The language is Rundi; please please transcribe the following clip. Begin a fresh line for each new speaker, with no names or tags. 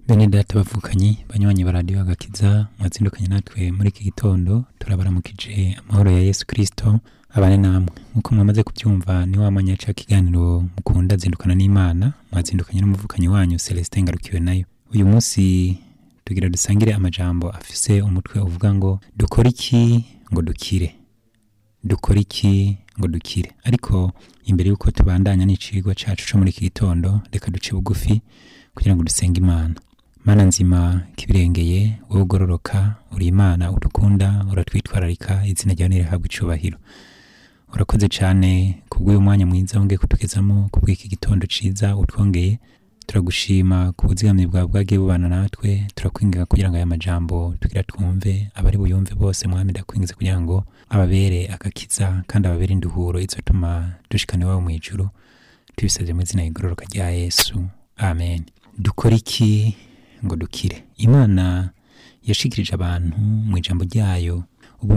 bene data bavukanyi banywanyi ba radiyo agakiza mwazindukanye natwe muri iki gitondo turabaramukije amahoro ya yesu kirisito abane namwe nk'uko mwamaze kubyumva ni wa mwanya ca kiganiro mukunda zindukana n'imana mwazindukanye n'umuvukanyi wanyu celestin ngarukiwe nayo uyu munsi tugira dusangire amajambo afise umutwe uvuga ngo dukore iki ngo dukire dukore iki ngo dukire ariko imbere y'uko tubandanya n'icigwa cacu co muri iki gitondo reka duce bugufi kugira ngo dusenge imana mana nzima kibirengeye wowe ugororoka uri imana udukunda uratwitwararika izina ryawe nirihabwa icubahiro urakoze cyane kubw'uyu mwanya mwiza wongeye kutugezamo kubw'iki gitondo ciza utwongeye turagushima ku buzigamyi bwawe bwagiye bubana natwe turakwinginga kugira ngo aya majambo tugira twumve abari buyumve bose mwami ndakwingize kugira ngo ababere agakiza kandi ababere induhuro izotuma dushikana iwawe mu ijuru tubisabye mu izina rigororoka rya yesu amen dukora iki ngo dukire imana yashikirije abantu mu ijambo ryayo